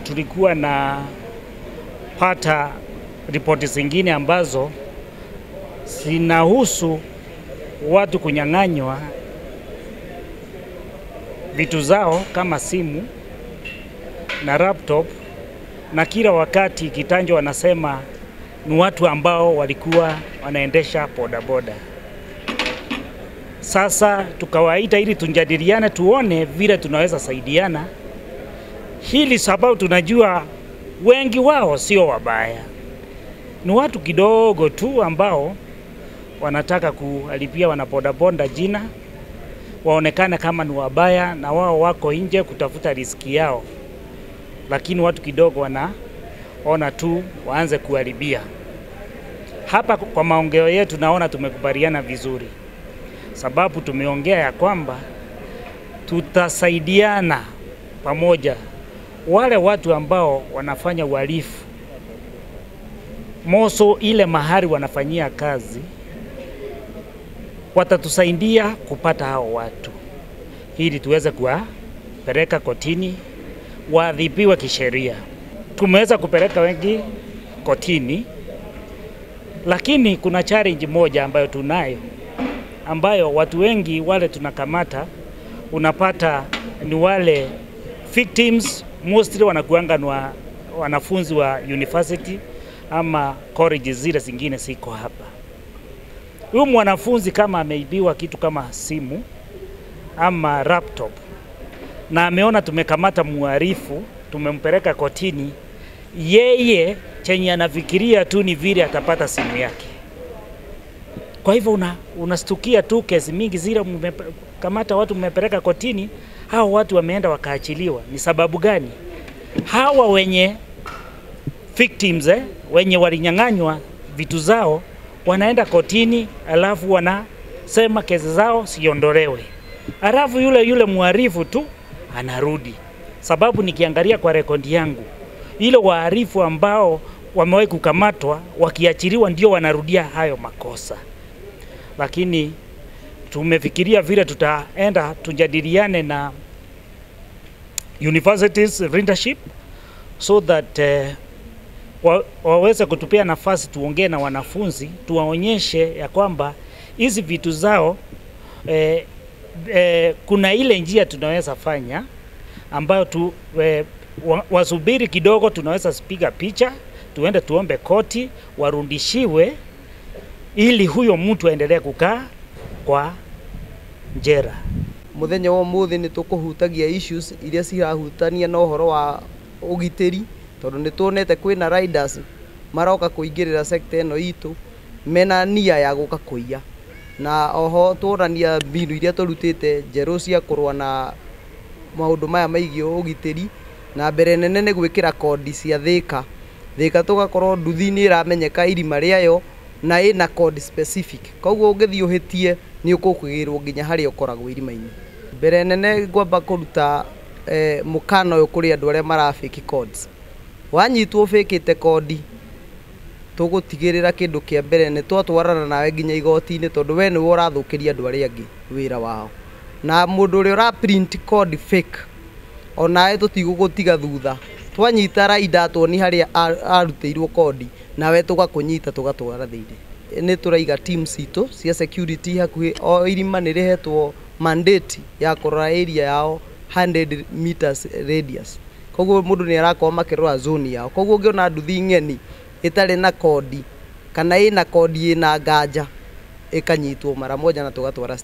tulikuwa na pata ripoti zingine ambazo zinahusu watu kunyang'anywa vitu zao kama simu na laptop, na kila wakati kitanjo wanasema ni watu ambao walikuwa wanaendesha bodaboda. Sasa tukawaita ili tujadiliane, tuone vile tunaweza saidiana hili, sababu tunajua wengi wao sio wabaya, ni watu kidogo tu ambao wanataka kuharibia wanabodaboda jina, waonekane kama ni wabaya, na wao wako nje kutafuta riziki yao, lakini watu kidogo wanaona tu waanze kuharibia. Hapa kwa maongeo yetu naona tumekubaliana vizuri, sababu tumeongea ya kwamba tutasaidiana pamoja wale watu ambao wanafanya uhalifu moso ile mahali wanafanyia kazi, watatusaidia kupata hao watu ili tuweze kuwapeleka kotini waadhibiwe kisheria. Tumeweza kupeleka wengi kotini, lakini kuna challenge moja ambayo tunayo, ambayo watu wengi wale tunakamata, unapata ni wale victims mostly wanakuanga ni wanafunzi wa university ama college zile zingine siko hapa. Huyu mwanafunzi kama ameibiwa kitu kama simu ama laptop na ameona tumekamata muhalifu, tumempeleka kotini, yeye chenye anafikiria tu ni vile atapata simu yake. Kwa hivyo una, unastukia tu kesi mingi zile mmekamata watu mmepeleka kotini, hao watu wameenda wakaachiliwa. Ni sababu gani? Hawa wenye victims eh, wenye walinyang'anywa vitu zao wanaenda kotini, alafu wanasema kesi zao siondolewe, alafu yule yule mhalifu tu anarudi. Sababu nikiangalia kwa rekodi yangu, ile wahalifu ambao wamewahi kukamatwa wakiachiliwa ndio wanarudia hayo makosa, lakini tumefikiria vile tutaenda tujadiliane na universities leadership so that uh, wa, waweze kutupia nafasi tuongee na wanafunzi tuwaonyeshe ya kwamba hizi vitu zao eh, eh, kuna ile njia tunaweza fanya ambayo tu, eh, wa, wasubiri kidogo, tunaweza piga picha tuende tuombe koti warudishiwe, ili huyo mtu aendelee kukaa kwa njera muthenya wa umuthi ni tukuhutagia issues iria cirahutania na uhoro wa ugitiri tondu ni tuonete kwina riders maroka kuingirira sector ino itu mena nia ya guka kuiya na oho tuonania mbinu iria turutite njeru cia kurwa na maundu maya maigi ugitiri na mbere nene ni gwikira kodi cia thika thika tugakorwo nduthi ni iramenyeka irima riayo na ina code specific koguo ungithii uhitie ni ukukwigirwo nginya haria ukoragwo irima-ini mbere nene ngwamba kuruta eh, mukana uyu kuri andu aria mara fake codes wanyitwo fĩkĩte kodi tũgũtigĩrĩra kĩndũ kĩa mbere nĩ twatwarana nawe nginya igoti-inĩ tondũ we nĩwe ũrathũkĩria andũ arĩa angĩ wĩra wao na mũndũ ũrĩa ũra print code fake onawe tũtigũgũtiga thutha twanyita raida tuoni harĩa arutĩirwo kodi nawe tũgakũnyita tũgatwara thĩinĩ nĩ tũraiga team citũ cia security hakuhĩ o irima nĩ rĩhetwo mandate ya kũrora area yao 100 meters radius koguo mundu ni arakorwo makirora zone yao koguo ungiona nduthi ng'eni itari na kodi kana ina kodi ina nganja ikanyitwo mara moja na tugatwara